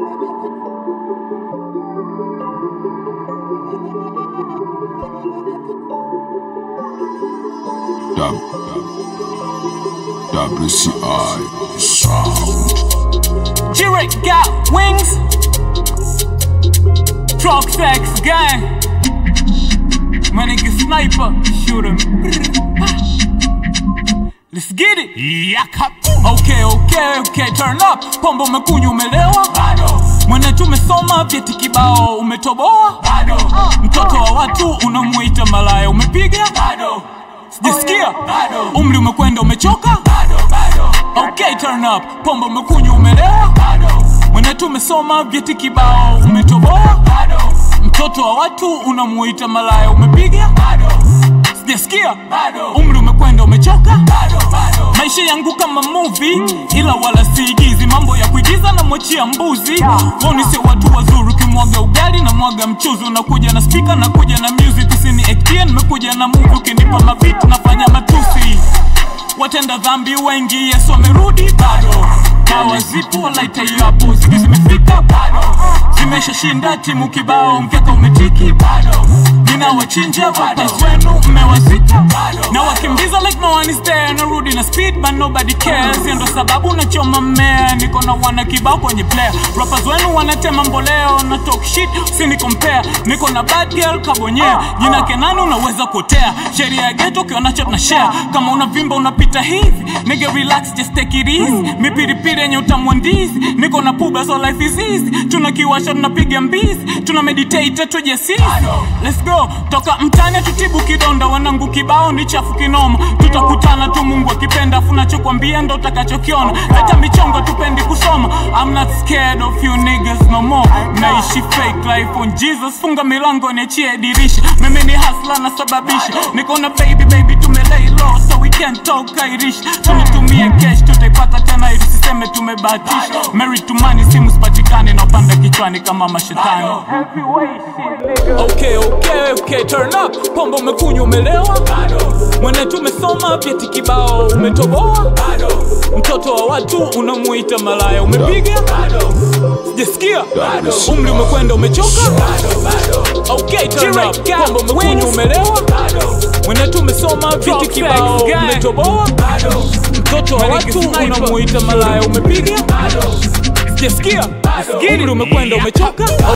WCI Sound. Jirek got wings. Truck sex gang. My nigga sniper, shoot him. Let's get it. Yaka. Okay, okay, okay, turn up. Pombe umekunywa umelewa? Bado. Mwana tumesoma vyeti kibao umetoboa? Bado. Mtoto wa watu unamuita malaya umepiga? Bado. Sijasikia? Bado. Umri umekwenda umechoka? Bado, bado. Okay, turn up. Pombe umekunywa umelewa? Bado. Mwana tumesoma vyeti kibao umetoboa? Bado. Mtoto wa watu unamuita malaya umepiga? Bado. Sijasikia? Bado. Umri umekwenda umechoka? Bado, bado. Maisha yangu kama movie ila wala siigizi, mambo ya kuigiza na mwachia mbuzi. Woni sio watu wazuri, ukimwaga ugali na mwaga mchuzi, unakuja na speaker na kuja na music, usini actia, nimekuja na movie, ukinipa mabit nafanya matusi. Watenda dhambi wengi, Yesu amerudi bado. Dawa zipo walaita yapo, zigi zimefika bado, zimeshashinda timu kibao, mkeka umetiki bado ninawachinja rappers wenu mmewazika na wakimbiza like no one is there narudi na speed but nobody cares Hiyo ndo sababu nachoma mmea niko na wana kibao kwenye player rappers wenu wanatema mboleo na talk shit usini compare niko na bad girl kabonyea jina kenani unaweza kuotea sheria ya geto ukiona chat na share kama unavimba unapita hivi nigga relax just take it easy mipiripiri yenye utamu wa ndizi niko na puba so life is easy tunakiwasha tunapiga mbizi tuna meditate tujesizi let's go toka mtani tutibu kidonda wanangu kibao ni chafu kinoma tutakutana tu mungu akipenda afu nachokwambia ndo utakachokiona leta michongo tupendi kusoma I'm not scared of you niggas no more naishi fake life on Jesus funga milango niachie dirisha mimi ni hasla nasababisha niko na baby baby tumelay low so we can't talk Irish tunatumia cash tutaipata tena ili siseme tumebahatisha married to money simu sipatikane na upanda kichwani kama mashetani Okay, okay, okay, turn up. Pombe umekunywa umelewa? Mwana tumesoma vyeti kibao umetoboa? Mtoto wa watu unamuita malaya umepiga? Sijasikia? Umri umekwenda umechoka? Okay, turn up. Pombe umekunywa umelewa? Mwana tumesoma vyeti kibao umetoboa? Mtoto wa watu unamuita malaya umepiga? Sijasikia? Umri umekwenda umechoka?